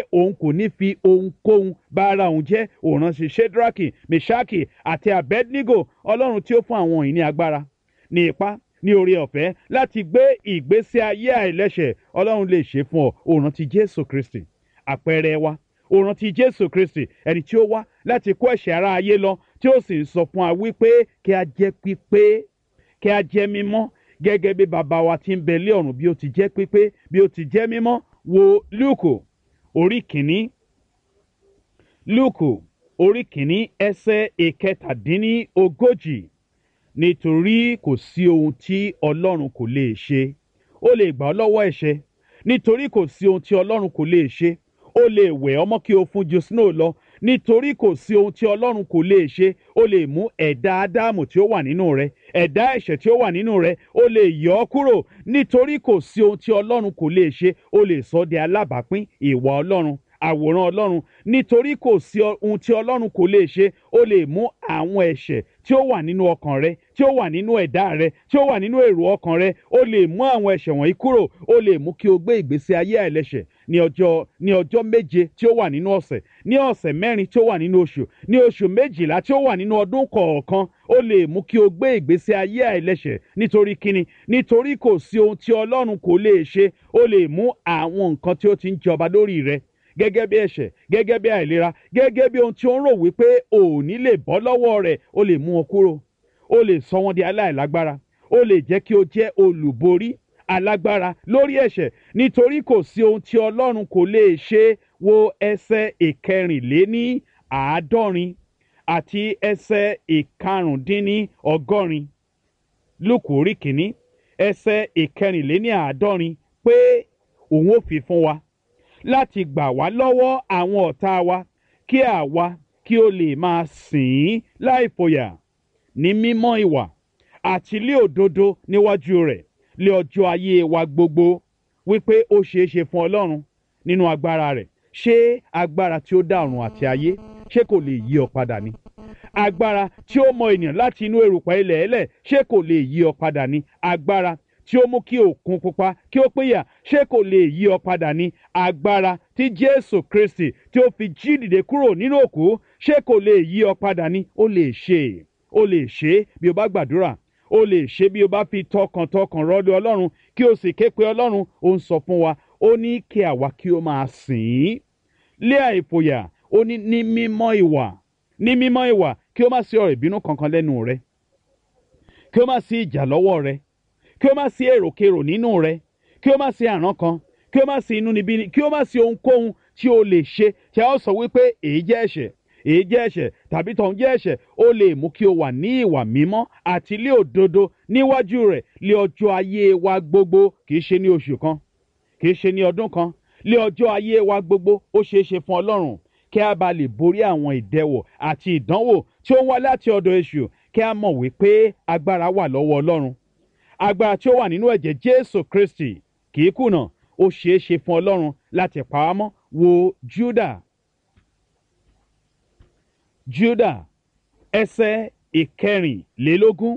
òun kò ní fi ohunkóhun bá ara òun jẹ́ òun ránṣẹ́ shedraki meshaki àti abednego ọlọ́run tí ó fún àwọn yìí ní agbára ní ipá ní oore ọ̀fẹ́ láti gbé ìgbésí ayé àìlẹ́ṣẹ̀ ọlọ́run lè ṣe fún ọ òun rántí jésù kristi àpẹẹrẹ wa òun rántí jésù kristi ẹni tí ó wá láti kó ẹ̀ṣẹ̀ ara ayé lọ tí ó sì ń sọ fún wa wípé kí a jẹ́ pípé kí a jẹ́ mímọ́ gẹ́gẹ́ bí bàbá wa ti ń bẹ lé ọ̀run bí ó ti jẹ́ pípé bí ó ti jẹ́ mímọ́ wo lúùkù orí kìíní lúùkù orí kìíní ẹsẹ̀ ìkẹtàdínní ogójì nítorí kò sí ohun tí ọlọ́run kò lè ṣe ó lè gbà ọ́ lọ́wọ́ ẹ̀ṣẹ̀ nítorí kò sí ohun tí ọlọ́run kò lè ṣe ó lè wẹ̀ ọmọ kí o fún ju snow lọ nítorí kò sí ohun tí ọlọ́run kò lè ṣe ó lè mú ẹ̀dá ádámù tí ó wà nínú rẹ ẹ̀dá ẹ̀ṣẹ̀ tí ó wà nínú rẹ ó lè yọ ọ́ kúrò nítorí kò sí ohun tí ọlọ́run kò lè ṣe ó lè sọ ọ́ di alábàápín ìwà ọlọ́run àwòrán ọlọ́run nítorí kò sí ohun tí ọlọ́run kò lè ṣe ó lè mú àwọn ẹ̀ṣẹ̀ tí ó wà nínú ọkàn rẹ tí ó wà nínú ẹ̀dá rẹ tí ó wà nínú èrò ọkàn rẹ ó lè mú àwọn ẹ̀ṣẹ̀ wọ̀nyí kúrò ó lè mú kí o gbé ìgbésí ayé àìlẹ́ṣẹ̀ ní ọjọ́ ní ọjọ́ méje tí ó wà nínú ọ̀sẹ̀ ní ọ̀sẹ̀ mẹ́rin tí ó wà nínú oṣù ní oṣù méjìlá tí ó wà nínú ọdún kọ̀ọ̀kan ó lè mú kí o gbé ìgbésí ayé àìlẹ́ṣẹ̀ nítorí kíni nítorí kò sí ohun tí ọlọ́run kò lè ṣe ó lè mú àwọn nǹkan tí ó ti ń jọba lórí rẹ gẹ́gẹ́ bí ẹ̀ṣẹ̀ gẹ́gẹ́ bí àìlera gẹ́gẹ́ bí ohun tí ó ń rò wípé ò ní lè bọ́ lọ́wọ́ rẹ̀ ó lè mú wọn kúrò ó lè sọ wọn di aláìlágbára ó lè jẹ́ kí o jẹ́ olùborí alágbára lórí ẹ̀ṣẹ̀ nítorí kò sí ohun tí ọlọ́run kò lè ṣe wo ẹsẹ̀ ìkẹrìnléní àádọ́rin àti ẹsẹ̀ ìkarùndínní ọgọ́rin lùkù orí kìíní ẹsẹ̀ ìkẹrìnléní àádọ́rin pé òun ó fi fún wa láti gbà wá lọ́wọ́ àwọn ọ̀tá wa kí àwa kí o lè máa sìn ín láì fòyà ní mímọ́ ìwà àti lé òdodo níwájú rẹ̀ lé ọjọ́ ayé wa gbogbo wípé ó ṣeé ṣe fún ọlọ́run nínú agbára rẹ̀ ṣé agbára tí ó dá ọ̀run àti ayé ṣé kò lè yí ọ padà ni agbára tí ó mọ ènìyàn láti inú erùpẹ̀ ilẹ̀ ẹlẹ̀ ṣé kò lè yí ọ padà ni agbára tí ó mú kí òkun pupa kí ó péyà ṣé kò lè yí ọ padà ní agbára tí jésù kristi tí ó fi jí dìde kúrò nínú òkú ṣé kò lè yí ọ padà ní ó lè ṣe ó lè ṣe bí o bá gbàdúrà ó lè ṣe bí o bá fi tọkàntọkàn rọlé ọlọ́run kí o sì ké pe ọlọ́run ó ń sọ fún wa ó ní kí àwa kí o máa sìn ín lé àìfòyà ó ní ní mímọ́ ìwà ní mímọ́ ìwà kí o má sí ọ̀rọ̀ ìbínú kankan lẹ́nu rẹ kí o má sí ìjà lọ́wọ́ rẹ kí ó má sí èròkerò nínú rẹ kí ó má sí àrán kan kí ó má sí inúnibíni kí ó má sí ohunkóhun tí o lè ṣe tí a ó sọ wípé èyí jẹ́ ẹ̀ṣẹ̀ èyí jẹ́ ẹ̀ṣẹ̀ tàbí tọ̀hún jẹ́ ẹ̀ṣẹ̀ ó lè mú kí o wà ní ìwà mímọ́ àti ilé òdodo níwájú rẹ̀ lé ọjọ́ ayé wa gbogbo kì í ṣe ní oṣù kan kì í ṣe ní ọdún kan lé ọjọ́ ayé wa gbogbo ó ṣeé ṣe fún ọlọ́run kí a bá lè borí àwọn ìdẹwò àti ìdánwò tí ó ń wá láti ọ̀dọ̀ èṣù kí a mọ̀ wípé agbára wà lọ́wọ́ ọlọ́run agbára tí ó wà nínú ẹ̀jẹ̀ jésù kristi kì í kùnà ó ṣeé ṣe fún ọlọ́run láti pa á mọ́ wo juda juda ẹsẹ̀ ìkẹrìnlélógún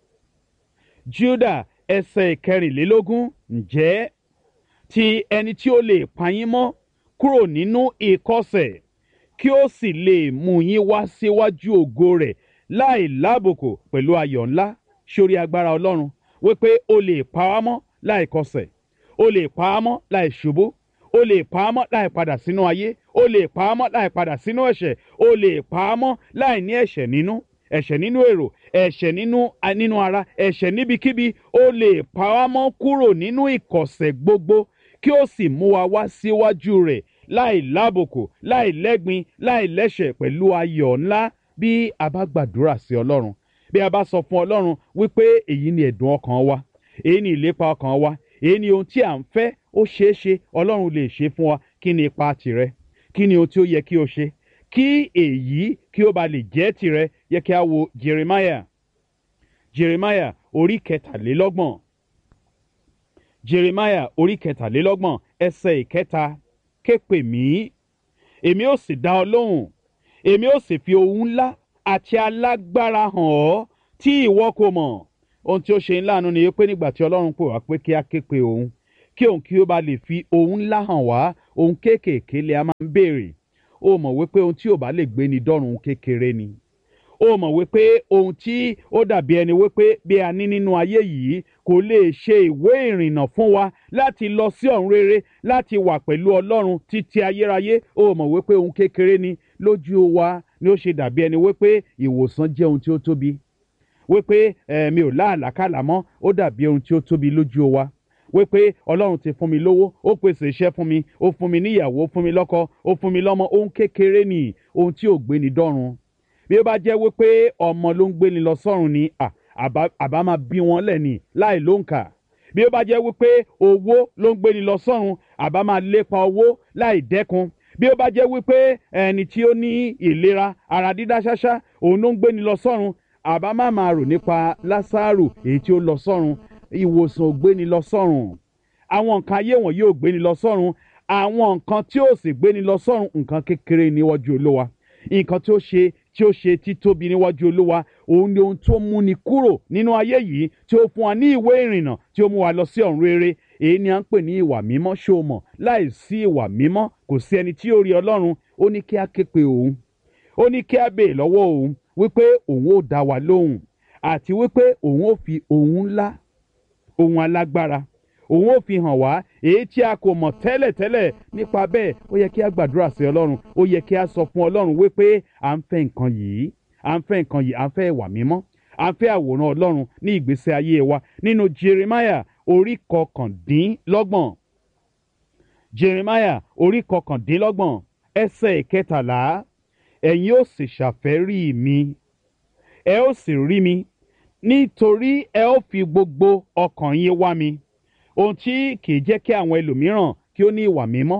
juda ẹsẹ̀ ìkẹrìnlélógún ǹjẹ́ ti ẹni tí ó lè pa yín mọ́ kúrò nínú ìkọ̀sẹ̀ kí ó sì lè mú yín wá síwájú ògo rẹ̀ láì lábùkù pẹ̀lú ayọ̀ ńlá sórí agbára ọlọ́run wípé o lè pa á mọ́ láì kọsẹ̀ o lè pa á mọ́ láì ṣubú o lè pa á mọ́ láì padà sínú ayé o lè pa á mọ́ láì padà sínú ẹ̀ṣẹ̀ o lè pa á mọ́ láì ní ẹ̀ṣẹ̀ nínú ẹ̀ṣẹ̀ nínú èrò ẹ̀ṣẹ̀ nínú nínú ara ẹ̀ṣẹ̀ níbikíbi o lè pa á mọ́ kúrò nínú ìkọ̀sẹ̀ gbogbo kí ó sì mú wa wá síwájú rẹ̀ láì lábùkù láì lẹ́gbin láì lẹ́ṣẹ̀ pẹ̀lú ayọ̀ ńlá bí a bá gbàdúrà sí ọlọ́run bí a bá sọ fún ọlọ́run wípé èyí ni ẹ̀dùn ọkàn wa èyí ni ìlépa ọkàn wa èyí ni ohun tí à ń fẹ́ ó ṣeé ṣe ọlọ́run lè ṣe fún wa kí ni ipa tìrẹ kí ni ohun tí ó yẹ kí o ṣe kí èyí kí ó ba lè jẹ́ tìrẹ yẹ kí a wo jeremiah jeremiah orí kẹtàlélọ́gbọ̀n jeremiah orí kẹtàlélọ́gbọ̀n ẹsẹ̀ ìkẹta képe mí èmi ó sì dá ọ lóhùn èmi ó sì fi ohun ńlá àti alágbára hàn ọ́ tí ìwọ kò mọ̀ ohun tí ó ṣe ńláàánú ni pé nígbà tí ọlọ́run pè wá pé kí á ké pe òun kí òun kí ó bá lè fi ohun ńlá hàn wá ohun kéékèèké lè a máa ń béèrè ó mọ̀ wípé ohun tí ò bá lè gbé ni dọ́run ohun kékeré ni ó mọ̀ wípé ohun tí ó dàbí ẹni wípé bí a ní nínú ayé yìí kò lè ṣe ìwé ìrìnnà fún wa láti lọ sí ọ̀run rere láti wà pẹ̀lú ọlọ́run títí ayérayé ó mọ̀ wípé ohun kékeré ni lójú wa ni ó ṣe dàbí ẹni wípé ìwòsàn jẹ́ ohun tí ó tóbi wípé ẹ mi ò láàlákàlà mọ́ ó dàbí ohun tí ó tóbi lójú wa wípé ọlọ́run ti fún mi lówó ó pèsè iṣẹ́ fún mi ó fún mi níyàwó ó fún mi lọ́kọ ó fún mi lọ́mọ ohun kékeré ni ohun tí ò gbéni dọ́run bí ó bá jẹ́ wípé ọmọ ló ń gbéni lọ sọ́run ni à, àbá àbá máa bí wọn lẹ́ni láì lóǹkà bí ó bá jẹ́ wípé owó ló ń gbéni lọ sọ́run àbá máa lépa owó láì dẹ́kun bí ó bá jẹ́ wípé ẹni tí ó ní ìlera ara dídá ṣáṣá òun ló ń gbéni lọ sọ́run àbá má máa rò nípa lásàrò èyí tí ó lọ sọ́run ìwòsàn ò gbéni lọ sọ́run àwọn nǹkan ayé wọn yóò gbéni lọ sọ́run àwọn nǹkan tí ó sì gbéni lọ sọ́run nǹkan kékeré níwájú olówa nǹkan tí ó ṣe tí ó ṣe títóbi níwájú olúwa òun ni ohun tó múni kúrò nínú ayé yìí tí ó fún wa ní ìwé ìrìnnà tí ó mú wa lọ sí ọ̀run rere èyí ni à ń pè ní ìwà mímọ́ ṣó o mọ̀ láì sí ìwà mímọ́ kò sí ẹni tí ó rí ọlọ́run ó ní kí á ké pe òun ó ní kí á bèè lọ́wọ́ òun wípé òun ó dá wa lóhùn àti wípé òun ó fi òun ńlá òun alágbára òun ó fi hàn wá èyí tí a kò mọ̀ tẹ́lẹ̀tẹ́lẹ̀ nípa bẹ́ẹ̀ ó yẹ kí a gbàdúrà sí ọlọ́run ó yẹ kí a sọ fún ọlọ́run wípé à ń fẹ́ nǹkan yìí à ń fẹ́ nǹkan yìí à ń fẹ́ ìwà mímọ́ à ń fẹ́ àwòrán ọlọ́run ní ìgbésí ayé wa nínú jeremiah orí kọkàndínlọ́gbọ̀n jeremiah orí kọkàndínlọ́gbọ̀n ẹsẹ̀ ìkẹtàlá ẹ̀yin ó sì ṣàfẹ́rí mi ẹ ó sì rí mi nítorí ẹ ó fi gbogbo ọkàn yín wá mi ohun tí kì í jẹ́ kí àwọn ẹlòmíràn kí ó ní ìwà mímọ́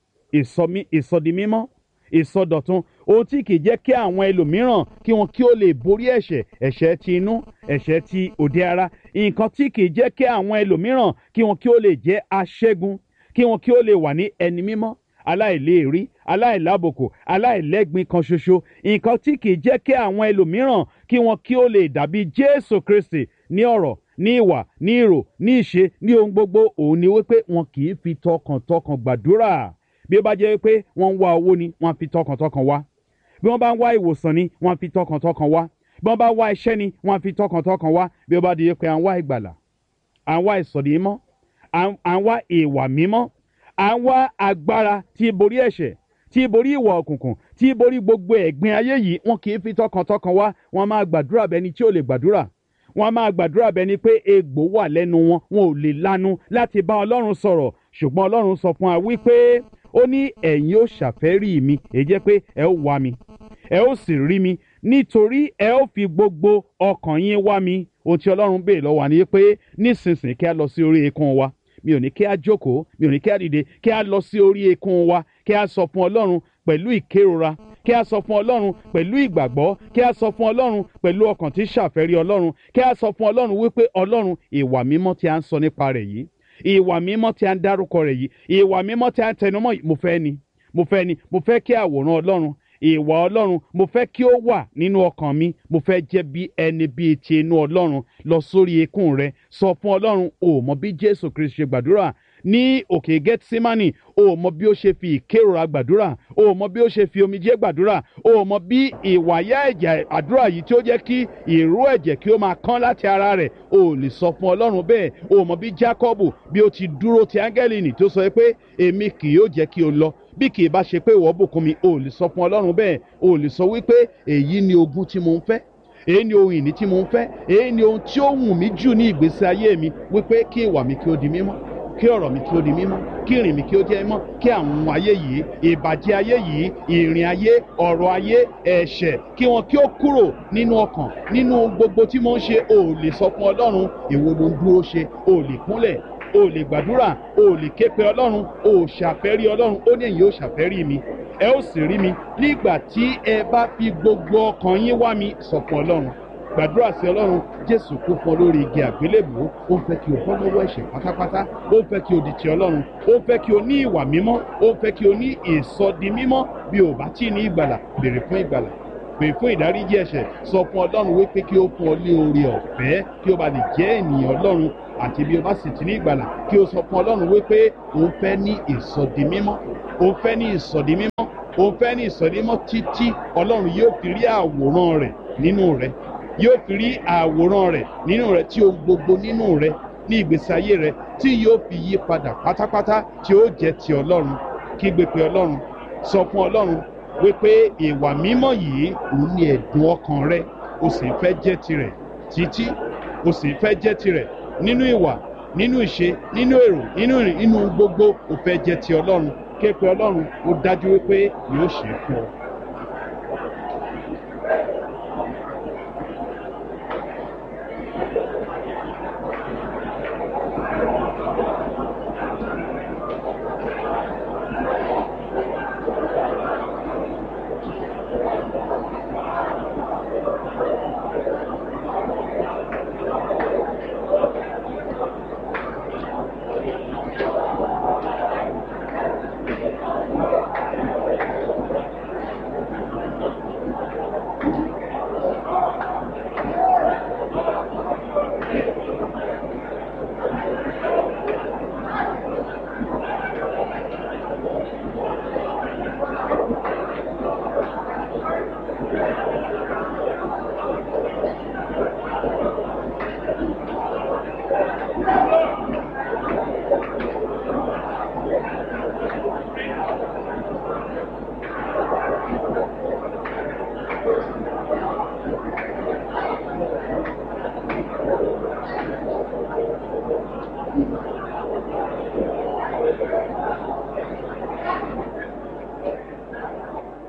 ìsọmí ìsọdi mímọ́ ìsọdọ̀tun ohun tí kì í jẹ́ kí àwọn ẹlòmíràn kí wọn kí ó lè borí ẹ̀ṣẹ̀ ẹ̀ṣẹ̀ ti inú ẹ̀ṣẹ̀ ti òde ara nǹkan tí kì í jẹ́ kí àwọn ẹlòmíràn kí wọn kí ó lè jẹ́ aṣẹ́gun kí wọn kí ó lè wà ní ẹni mímọ́ aláìléèrí aláìlábòkò aláìlẹ́gbin kan ṣoṣo nǹkan tí kì í jẹ́ kí àwọn ẹlòmíràn kí wọn kí ó lè dàbí jésù kristi ní ọ̀rọ̀ ní ìwà ní ìrò ní ìṣe ní ohun gbogbo òun ni wípé wọn kì í fi tọkàntọkàn gbàdúrà bí ó bá jẹ́ wípé wọ́n ń wá owó ni wọ́n á fi tọkàntọkàn wá bí wọ́n bá ń wá ìwòsàn ni wọ́n á fi tọkàntọkàn wá bí wọ́n bá wá iṣẹ́ ni wọ́n á fi tọkàntọkàn wá bí ó bá di pé à ń wá ìgbàlà à ń wá ìsọ̀dí mímọ́ à ń wá ìwà mímọ́ à ń wá agbára tí borí ẹ̀ṣẹ̀ tí borí ìwà òkùnkùn tí borí gbogbo ẹ̀gbin ayé yìí wọn kì í fi tọkàntọkàn wá wọn máa gbàdúrà bẹni tí ò lè gbàdúrà wọn máa gbàdúrà bẹni pé egbò wà lẹ́nu wọn wọn ò lè lanu láti bá ọlọ́run sọ̀rọ̀ ṣùgbọ́n ọlọ́run sọ fún wa wípé ó ní ẹ̀yin ó ṣàfẹ́rí mi èyí jẹ́ pé ẹ ó wá mi ẹ ó sì rí mi nítorí ẹ ó fi gbogbo ọkàn yín wá mi ohun tí ọlọ́run béèrè lọ́wọ́ wa ni pé nísinsìnyí kí a lọ sí orí eékún wa mi ò ní kí a jókòó mi ò ní kí a dìde kí a lọ sí orí eékún wa kí a sọ fún ọlọ́run pẹ̀lú ìkérora kí a sọ fún ọlọ́run pẹ̀lú ìgbàgbọ́ kí a sọ fún ọlọ́run pẹ̀lú ọkàn tí ṣàfẹ́rí ọlọ́run kí a sọ fún ọlọ́run wípé ọlọ́run ìwà mímọ́ tí a ń sọ nípa rẹ̀ yìí ìwà mímọ́ tí a ń dárúkọ rẹ̀ yìí ìwà mímọ́ tí a ń tẹnumọ́ yìí mo fẹ́ ni mo fẹ́ ni mo fẹ́ kí àwòrán ọlọ́run ìwà ọlọ́run mo fẹ́ kí ó wà nínú ọkàn mi mo fẹ́ jẹ́ bí ẹni bíi ti inú ọlọ́run lọ sórí eékún rẹ sọ fún ọlọ́run o mọ bí jésù kristu ṣe gbàdúrà ní òkè gẹ́tísímánì o mọ bí ó ṣe fi ìkérora gbàdúrà o mọ bí ó ṣe fi omijé gbàdúrà o mọ bí ìwàyà ẹ̀jẹ̀ àdúrà yìí tí ó jẹ́ kí ìró ẹ̀jẹ̀ kí ó máa kán láti ara rẹ̀ o lè sọ fún ọlọ́run bẹ́ẹ̀ o mọ bí jákọ́bù bí ó ti dúró ti áńgẹ́lì nì tó sọ pé èmi kì yóò jẹ́ kí o lọ bí kì í bá ṣe pé ìwọ bùkún mi o lè sọ fún ọlọ́run bẹ́ẹ̀ o lè sọ wípé èyí ni ogún tí mo ń fẹ́ èyí ni ohun ìní tí mo ń fẹ́ èyí ni ohun tí ó wù mí jù ní ìgbésí ayé mi wípé kí ìwà mi kí ó di mímọ́ kí ọ̀rọ̀ mi kí ó di mímọ́ kí ìrìn mi kí ó jẹ́ mímọ́ kí àwọn ayé yìí ìbàjẹ́ ayé yìí ìrìn ayé ọ̀rọ̀ ayé ẹ̀ṣẹ̀ kí wọn kí ó kúrò nínú ọkàn nínú gbogbo tí mo ń ṣe o lè sọ fún ọlọ́run èwo ló ń dúró ṣe o lè kúnlẹ̀ o lè gbàdúrà o lè ké pe ọlọ́run o ṣàfẹ́rí ọlọ́run ó ní èyí ó ṣàfẹ́rí mi ẹ ó sì rí mi nígbà tí ẹ bá fi gbogbo ọkàn yín wá mi sọ fún ọlọ́run gbàdúrà sí ọlọ́run jésù kú fún ọ lórí igi àgbélébùú ó ń fẹ́ kí o bọ́ lọ́wọ́ ẹ̀ṣẹ̀ pátápátá ó ń fẹ́ kí o di ti ọlọ́run ó ń fẹ́ kí o ní ìwà mímọ́ ó ń fẹ́ kí o ní ìsọdi mímọ́ bí o bá tí ní ìgbàlà béèrè fún ìgbàlà pè fún ìdáríjì ẹ̀ṣẹ̀ sọ fún ọlọ́run wípé kí ó fún ọ ní oore ọ̀fẹ́ kí ó bá lè jẹ́ ènìyàn ọlọ́run àti bí o bá sì ti ní ìgbàlà kí o sọ fún ọlọ́run wípé òun fẹ́ ní ìsọdi mímọ́ òun fẹ́ ní ìsọdi mímọ́ òun fẹ́ ní ìsọdi mímọ́ títí ọlọ́run yóò fi rí àwòrán rẹ̀ nínú rẹ̀ yóò fi rí àwòrán rẹ̀ nínú rẹ̀ tí ohun gbogbo nínú rẹ̀ ní ìgbésí ayé rẹ̀ tí yóò fi yí padà pátápátá tí ó jẹ́ ti ọlọ́run kígbe pé ọlọ́run sọ fún ọlọ́run wípé ìwà mímọ́ yìí òun ní ẹ̀dùn ọkàn rẹ o sì ń fẹ́ jẹ́ tirẹ̀ títí o sì ń fẹ́ jẹ́ tirẹ̀ nínú ìwà nínú ìṣe nínú èrò nínú ìrìn nínú gbogbo o fẹ́ jẹ́ ti ọlọ́run ké pe ọlọ́run ó dájú wípé yóò ṣe é fún ọ.